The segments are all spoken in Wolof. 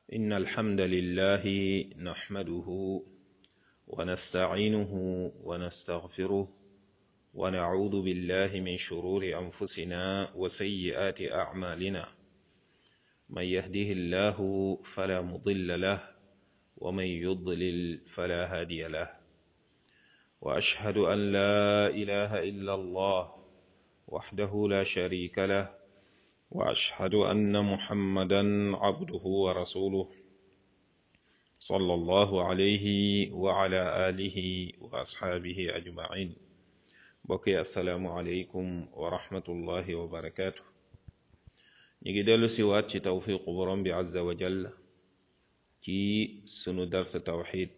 إن الحمد لله نحمده ونستعينه ونستغفره ونعوذ بالله من شرور أنفسنا وسيئات أعمالنا من يهده الله فلا مضل له ومن يضلل فلا هادي له وأشهد أن لا إله إلا الله وحده لا شريك له واشهد ان محمدا عبده ورسوله صلى الله عليه وعلى اله واصحابه اجمعين بقي السلام عليكم ورحمه الله وبركاته نيجي دلو سيوات ci توفيق borom bi azza wa jalla ci sunu dars tawhid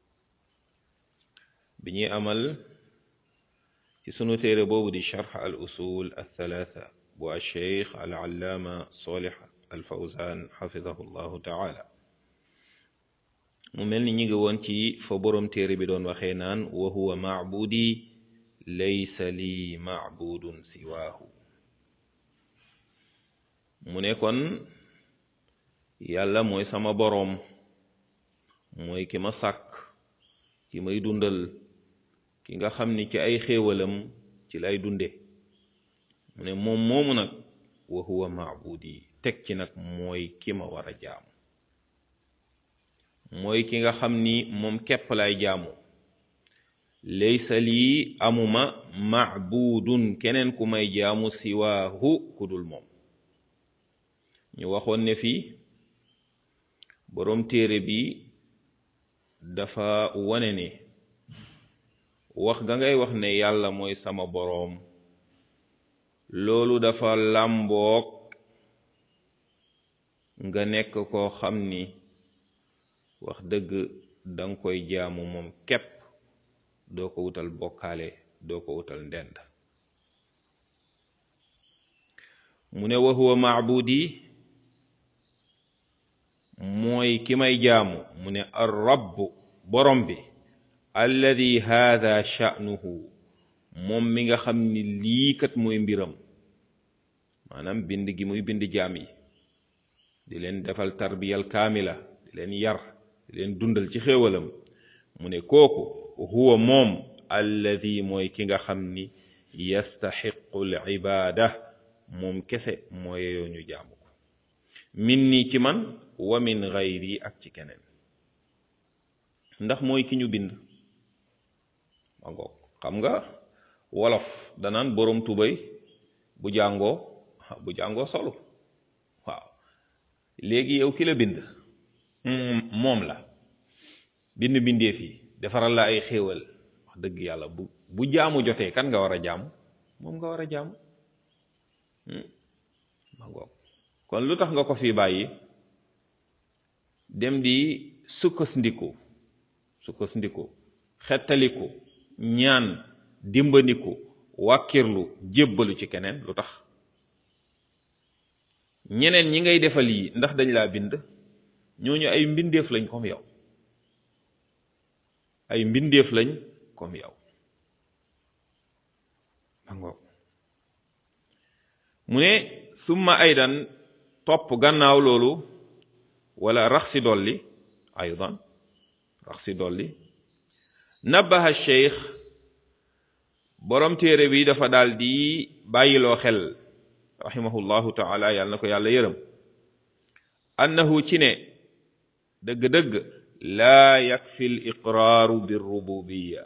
bi ñuy amal ci sunu téere boobu di sharh al usul al thalatha bu alcheikh alallaama solih alfawzan xafidahu llahu taala mu mel ni ñi ngi woon ci fa boroom téere bi doon waxee naan wa huwa macbudi laysa lii macbudun siwaahu mu ne kon yàlla mooy sama boroom mooy ki ma sàkk ki may dundal ki nga xam ni ci ay xéewalam ci lay dunde mu ne moom moomu nag wa huwa maabudi teg ci nag mooy ki ma war a jaamu mooy ki nga xam ni moom képp lay jaamu laysa lii amuma maabudun keneen ku may jaamu siwaahu ku dul moom ñu waxoon ne fii boroom téere bi dafa wane ne wax ga ngay wax ne yàlla mooy sama boroom loolu dafa làmboog nga nekk koo xam ni wax dëgg danga koy jaamu moom képp doo ko wutal bokkaale doo ko wutal ndend mu ne wa huwa maabudi mooy ki may jaamu mu ne ar rabb borom bi alladi haada sha'nuhu moom mi nga xam ni lii kat mooy mbiram maanaam bind gi muy bind jaam yi di leen defal tarbiyal kaamila di leen yar di leen dundal ci xéewalam mu ne kooku huwa moom alladi mooy ki nga xam ni yastaxiqu l ibaada moom kese mooy yeyoo ñu jaamu ko min nii ci man wa min gayri ak ci keneen ndax mooy ki ñu bind ma ngoog xam nga wolof danaan boroom tubay bu jàngoo bu jàngoo solu waaw léegi yow ki la bind moom la bind bindeef yi defaral la ay xéewal wax dëgg yàlla bu bu jaamu jotee kan nga war a jaamu moom nga war a jaamu ma ngoog kon lu tax nga ko fi bàyyi dem di sukkandiku sukkandiku xettaliku ñaan dimbandiku wàkkirlu jébbalu ci keneen lu tax ñeneen ñi ngay defal yi ndax dañ laa bind ñooñu ay mbindeef lañ comme yow ay mbindeef lañ comme yow mangoog mu ne summa aydan topp gannaaw loolu wala rax si dolli aydan rax si dolli nabaha cheikh borom téere bi dafa daal di bàyyiloo xel rahimahullahu taala yàlla na ko yàlla yërëm annahu ci ne dëgg-dëgg laa yakfi l iqraaru birrububiya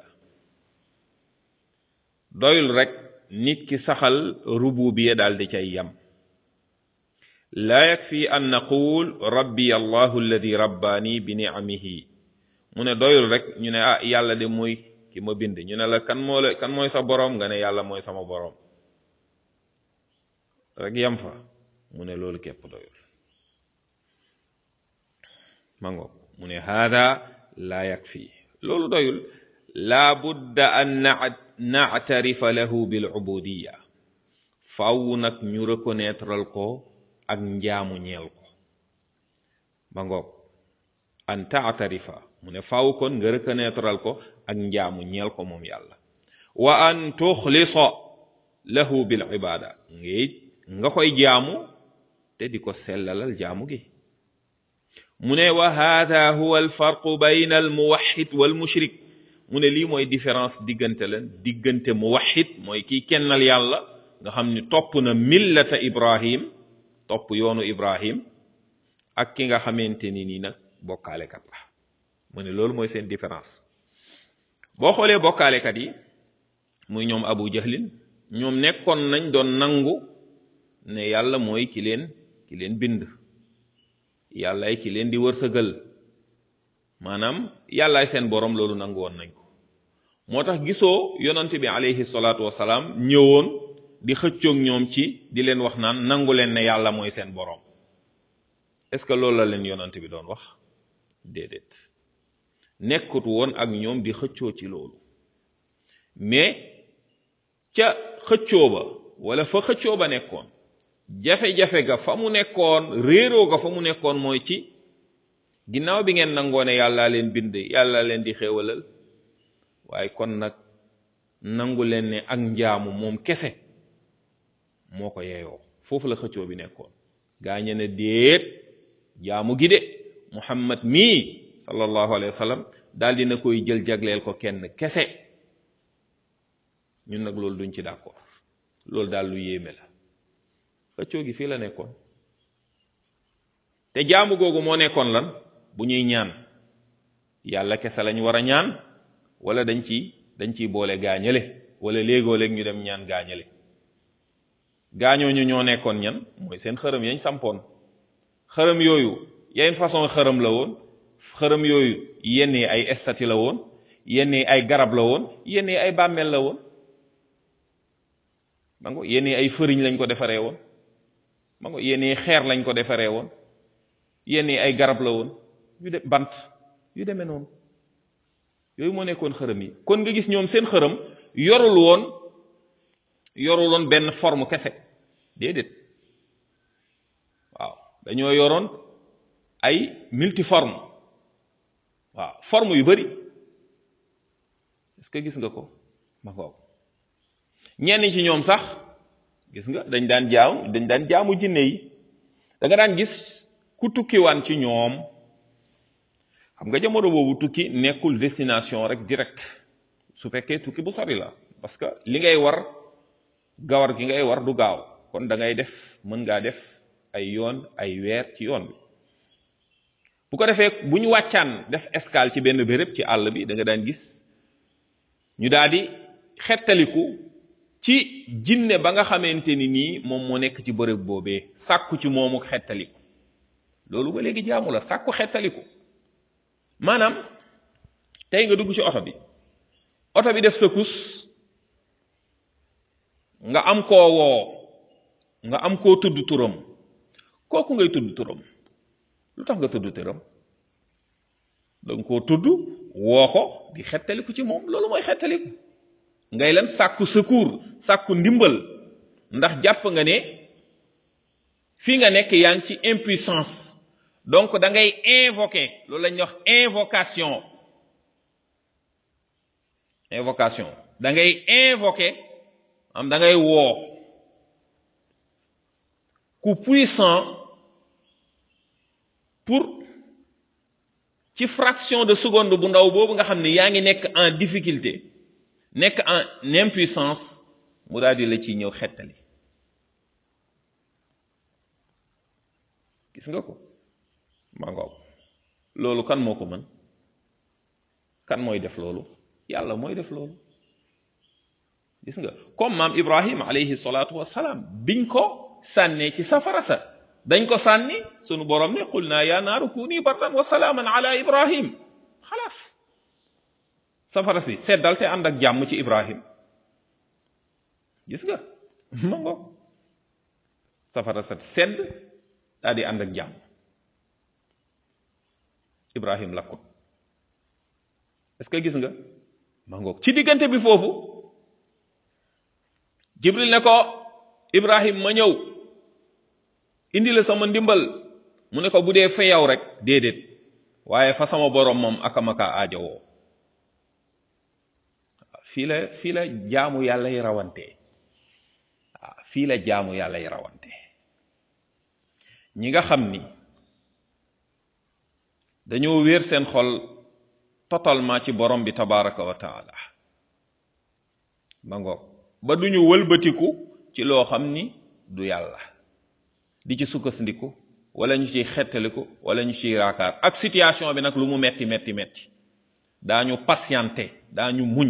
doyul rek nit ki saxal rububiya daal di cay yam laa yakfi an naqul rabbi allahu alladi rabbaani bi nicamihi mu ne doyul rek ñu ne ah yàlla de mooy ki ma bind ñu ne la kan moo la kan mooy sa boroom nga ne yàlla mooy sama boroom rek yam fa mu ne loolu képp doyul mango mu ne haada laa yakfi loolu doyul laa budda an nactarifa lahu bil ubudiya faw nag ñu reconnaîtral ko ak njaamu ñeel ko ba ngoog an taatarifa mu ne faw kon nga reconnaîtral ko ak njaamu ñeel ko moom yàlla wa an tuxlisa lahu bil ibada ngay nga koy jaamu te di ko sellalal jaamu gi mu ne wa hada huwa alfarqu bayna almuwaxid walmushrik mu ne lii mooy différence diggante leen diggante muwaxid mooy kiy kennal yàlla nga xam ni topp na millata ibrahim topp yoonu ibrahim ak ki nga xamante ni nii nag bokkaalekat la mu ne loolu mooy seen différence boo xoolee bokkaalekat yi muy ñoom abu jahlin ñoom nekkoon nañ doon nangu ne yàlla mooy ki leen ki leen bind yàllaay ki leen di wërsëgal maanaam yàllaay seen borom loolu nangu woon nañ ko moo tax gisoo yonante bi alayhi salaatu wasalaam ñëwoon di xëccoog ñoom ci di leen wax naan nangu leen ne yàlla mooy seen borom est-ce que loolu la leen yonante bi doon wax déedéet nekkut woon ak ñoom di xëccoo ci loolu mais ca xëccoo ba wala fa xëccoo ba nekkoon jafe-jafe ga fa mu nekkoon réeroo ga fa mu nekkoon mooy ci ginnaaw bi ngeen nangoo ne yàllaa leen bind yàlla leen di xéewalal waaye kon nag nangu leen ne ak njaamu moom kese moo ko yeeyoo foofu la xëccoo bi nekkoon gaañe ne déet jaamu gi de muhammad mii sallallahu alayhi wa sallam daal dina koy jël jagleel ko kenn kese ñun nag loolu duñ ci d'accord loolu daal lu yéeme la xëccoo gi fii la nekkoon te jaamu googu moo nekkoon lan bu ñuy ñaan yàlla kese lañ war a ñaan wala dañ ci dañ ciy boole gaañale wala léegoo léeg ñu dem ñaan gaañale gaañooñu ñoo nekkoon ñan mooy seen xërëm yañ sampoon xërëm yooyu yenn façon xërëm la woon xërëm yooyu yenn yi ay estati la woon yenn yi ay garab la woon yenn yi ay bàmmeel la woon mango yenn yi ay fëriñ lañ ko defaree woon mango yenn yi xeer lañ ko defaree woon yenn yi ay garab la woon yu de bant yu demee noonu yooyu moo nekkoon xërëm yi kon nga gis ñoom seen xërëm yorul woon yorul woon benn forme kese déedéet waaw dañoo yoroon ay multiforme waaw forme yu bari est-ce que gis nga ko ma ngoog ñenn ci ñoom sax gis nga dañ daan jaamu dañ daan jaamu jinne yi da nga daan gis ku tukkiwaan ci ñoom xam nga jamono boobu tukki nekkul destination rek direct su fekkee tukki bu sori la parce que li ngay war gawar gi ngay war du gaaw kon da ngay def mën ngaa def ay yoon ay weer ci yoon bi bu ko defee bu ñu wàccaan def escale ci benn béréb ci àll bi da nga daan gis ñu daal di xettaliku ci jinne ba nga xamante ni nii moom moo nekk ci bërëb boobee sàkku ci moomu xettaliku loolu ba léegi jaamu la sàkku xettaliku maanaam tey nga dugg ci oto bi oto bi def sa kus nga am koo woo nga am koo tudd turam kooku ngay tudd turam lu tax nga tudd turam danga koo tudd woo ko di xettaliku ci moom loolu mooy xettaliku ngay lan sàkku secours sàkku ndimbal ndax jàpp nga ne fii nga nekk yaa ngi ci impuissance donc da ngay invoquer loolu la ñuy wax invocation invocation da ngay invoquer am da ngay woo ku puissant pour ci fraction de seconde bu ndaw boobu nga xam ne yaa ngi nekk en difficulté nekk en impuissance mu daal di la ci ñëw xettali gis nga ko ma ngoog loolu kan moo ko mën kan mooy def loolu yàlla mooy def loolu gis nga comme maam ibrahim alayhi salaatu wassalaam biñ ko sànnee ci safara sa dañ ko sànni sunu borom ne qul naa yaa naaru kuni bardan wa salaaman ala ibrahim xalaas safara si seddal te ànd ak jàmm ci ibrahim gis nga ma ngoog safara sa sedd daal di ànd ak jàmm ibrahim lakkut est-ce que gis nga ma ngoog ci diggante bi foofu jibril ne ko ibrahim ma ñëw indi la sama ndimbal mu ne ko bu dee fa yow rek déedéet waaye fa sama borom moom akamaka aajowoo fii la fii la jaamu yàlla yi rawante waaw fii la jaamu yàlla yi rawante ñi nga xam ni dañoo wéer seen xol totalement ci borom bi tabaraka wa taala ba ngoog ba duñu wëlbatiku ci loo xam ni du yàlla di ci sukkandiku wala ñu ciy xettaliku wala ñu ciy raakaar ak situation bi nag lu mu metti metti metti daañu patienté daañu muñ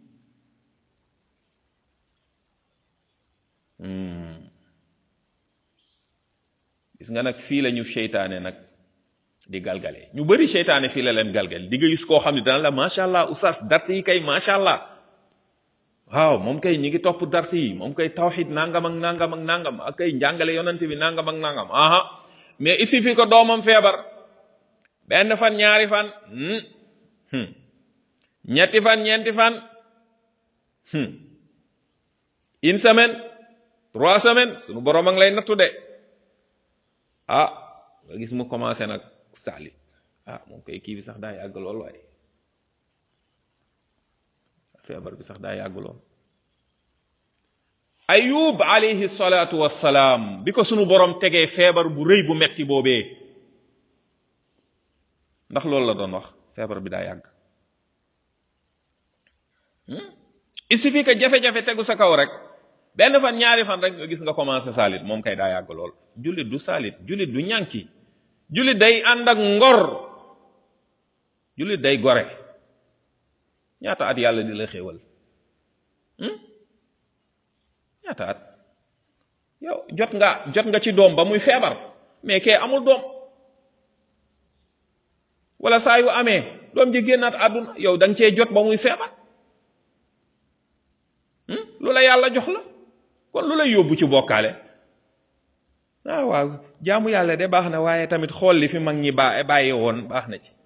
gis nga nag fii la ñu seytaane nag di galgale ñu bari seytaane fii la leen galgal di nga gis koo xam ne dana la macha allah oustaz dars yi kay macha allah waaw moom kay ñi ngi topp dars yi moom kay tawxid nangam ak nangam ak nangam ak kay njàngale yonante bi nangam ak nangam aha mais il suffit que doomam feebar benn fan ñaari fan ñetti fan ñeenti fan une semaine trois semaines sunu borom a ngi lay nattu de ah nga gis mu commencé nag saali ah moom koy kii bi sax daa yàgg lool waaye feebar bi sax daa yàgg lool ayub alayhi salaatu wassalaam bi ko sunu borom tegee feebar bu rëy bu metti boobee ndax loolu la doon wax feebar bi daa yàgg il suffit que jafe-jafe tegu sa kaw rek benn fan ñaari fan rek nga gis nga commencé saalit moom kay daa yàgg lool jullit du saalit jullit du ñànki jullit day ànd ak ngor jullit day gore ñaata at yàlla di la xéewal ñaata at yow jot nga jot nga ci doom ba muy feebar mais kee amul doom wala saa yu amee doom ji génnaat àdduna yow da nga cee jot ba muy feebar lu la yàlla jox la kon lu lay yóbbu ci bokkaale ah waaw jaamu yàlla de baax na waaye tamit xool li fi mag ñi ba bàyyi woon baax na ci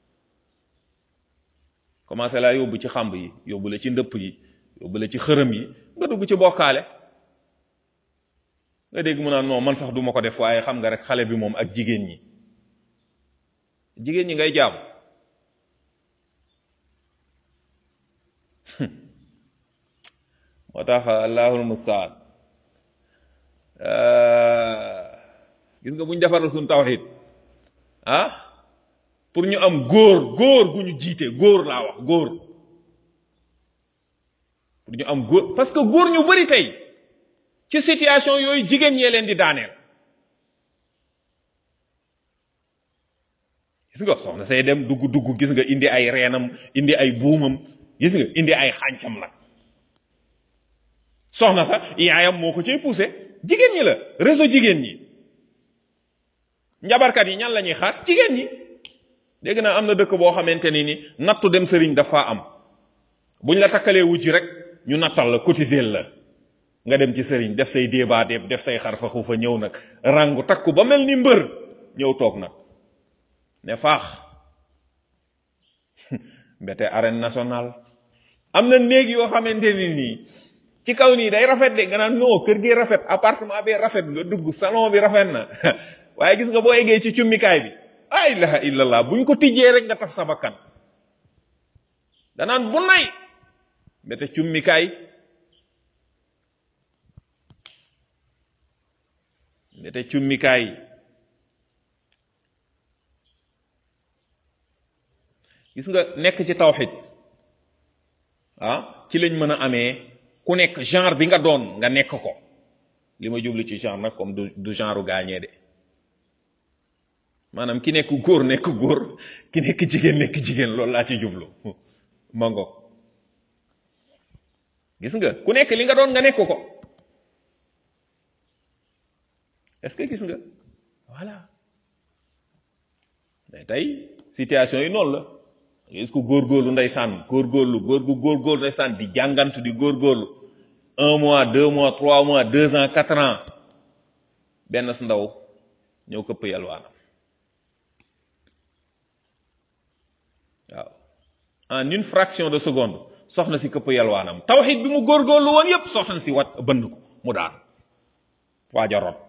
commencé laa yóbbu ci xamb yi yóbbu la ci ndëpp yi yóbbu la ci xërëm yi nga dugg ci bokkaale nga dégg mu naan non man sax duma ko def waaye xam nga rek xale bi moom ak jigéen ñi jigéen ñi ngay jaam moo tax allahul mustaan gis nga bu ñu defaral suñu tawxid ah pour ñu am góor góor gu ñu jiite góor laa wax góor pour ñu am góor parce que góor ñu bari tey ci situation yooyu jigéen ñee leen di daaneel gis nga soxna say dem dugg dugg gis nga indi ay reenam indi ay buumam gis nga indi ay xàncam nag soxna sax yaayam moo ko cay poussé jigéen ñi la réseau jigéen ñi njabarkat yi ñan la ñuy xaar jigéen ñi dégg naa am na dëkk boo xamante ni ni nattu dem sëriñ dafa am buñ la takkalee wujj rek ñu nattal la cotiser la nga dem ci sëriñ def say débat def def say xarfa xuufa ñëw nag rangu takku ba mel ni mbër ñëw toog nag ne faax mbete arène nationale am na néeg yoo xamante ni nii ci kaw nii day rafet de nga naan non kër gi rafet appartement bi rafet nga dugg salon bi rafet na waaye gis nga boo eggee ci cummikaay bi ah ilaha illallah buñ ko tijjee rek nga taf sa bakkan danaan bu nay mbete cummikaay mbete cummikaay gis nga nekk ci tawxid ah ci lañ mën a amee ku nekk genre bi nga doon nga nekk ko li ma jublu ci genre nag comme du du genre gaañee de maanaam ki nekk góor nekk góor ki nekk jigéen nekk jigéen loolu laa ci jublu mango gis nga ku nekk li nga doon nga nekk ko est-ce que gis nga voilà mais tey situation yi noonu la gis ko góorgóorlu ndeysaan góorgóorlu góor gu góorgóorlu ndeysaan di jàngantu di góorgóorlu un mois deux mois trois mois deux ans quatre ans benn si ndaw ñëw këpp yalwaanam waaw en une fraction de seconde soxna si këpp yalwaanam tawxid bi mu góorgóorlu woon yépp soxna si wat bënn ko mu daan waaja rot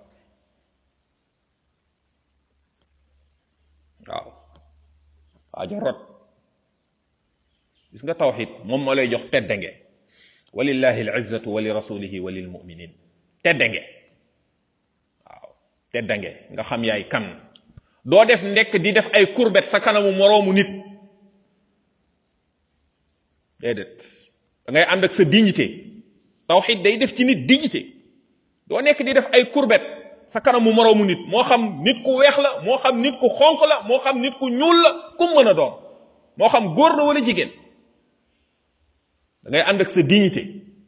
waaw waaja rot gis nga tawxid moom moo lay jox teddange walillahi alizzatu wa li rasulihi wa lil muminin teddange waaw teddange nga xam yaay kan doo def ndekk di def ay courbette sa kanamu moroomu nit déedéet da ngay ànd ak sa dignité tawxid day def ci nit dignité doo nekk di def ay courbette sa kanamu moroomu nit moo xam nit ku weex la moo xam nit ku xonq la moo xam nit ku ñuul la ku mën a doon moo xam góor la wala jigéen da ngay ànd ak sa dignité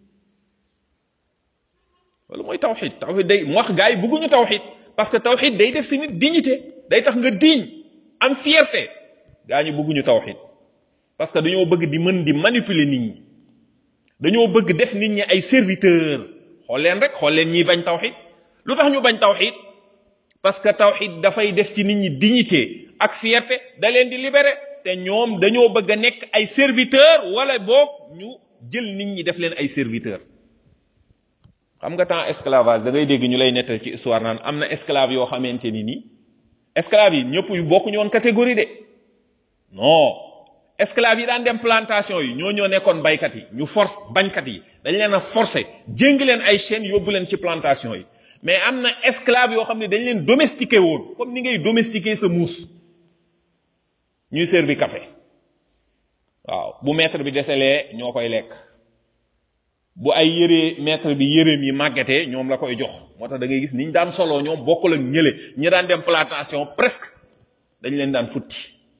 loolu mooy tawxid tawxid day mu wax gars yi bëgguñu tawxid parce que tawxid day def si nit dignité day tax nga digne am fierté gaa ñu bëgguñu tawxid parce que dañoo bëgg di mën di manipuler nit ñi dañoo bëgg def nit ñi ay serviteur xool leen rek xool leen ñiy bañ tawxid lu tax ñu bañ tawxid parce que tawxid dafay def ci nit ñi dignité ak fierté da leen di libérer te ñoom dañoo bëgg a nekk ay serviteur wala boog ñu jël nit ñi def leen ay serviteur xam nga temps esclavage da ngay dégg ñu lay nettal ci histoire naan am na esclave yoo xamante ni nii esclave yi ñëpp yu bokkuñu woon catégorie de non esclave yi daan dem plantation yi ñoo ñoo nekkoon baykat yi ñu force bañkat yi dañ leen a forcer jéng leen ay chaînes yóbbu leen ci plantation yi mais am na esclave yoo xam ne dañ leen domestiqué woon comme ni ngay domestiqué sa muus ñuy servi café waaw bu maître bi deselee ñoo koy lekk bu ay yëree maître bi yëreem yi màggetee ñoom la koy jox moo tax da ngay gis niñ daan soloo ñoom bokkul ak ñële ñi daan dem plantation presque dañ leen daan futti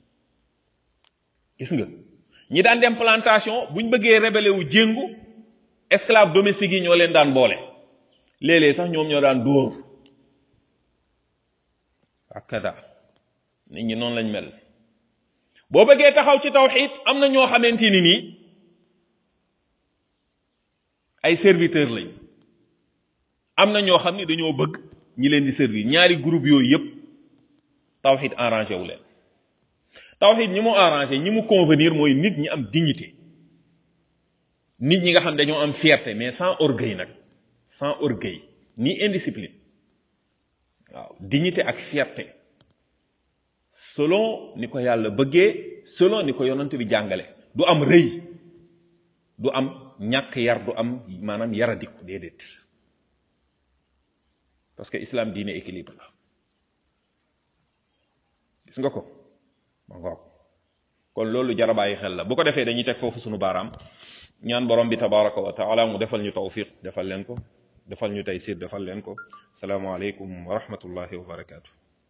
gis nga ñi daan dem plantation buñ bëggee rébellé wu jéngu esclave domestique yi ñoo leen daan boole léeg-léeg sax ñoom ñoo daan dóor ak kada nit ñi noonu lañ mel boo bëggee taxaw ci tawxid am na ñoo xamante ni nii ay serviteur lañ am na ñoo xam ni dañoo bëgg ñi leen di servir ñaari groupe yooyu yépp tawxid arrangé wu leen tawxid ñi mu arrangé ñi mu convenir mooy nit ñi am dignité nit ñi nga xam dañoo am fierté mais sans orgueil nag sans orgueil ni indiscipline waaw dignité ak fierté selon ni ko yàlla bëggee selon ni ko yonent bi jàngale du am rëy du am ñàkk yar du am maanaam yaradiku déedéet parce que islam diine équilibre la gis nga ko ma ngoog kon loolu jara bàyyi xel la bu ko defee dañuy teg foofu sunu baaraam ñaan borom bi tabaraka wa taala mu defal ñu tawfiq defal leen ko defal ñu taysir defal leen ko salaamaaleykum wa rahmatullahi wa barakaatu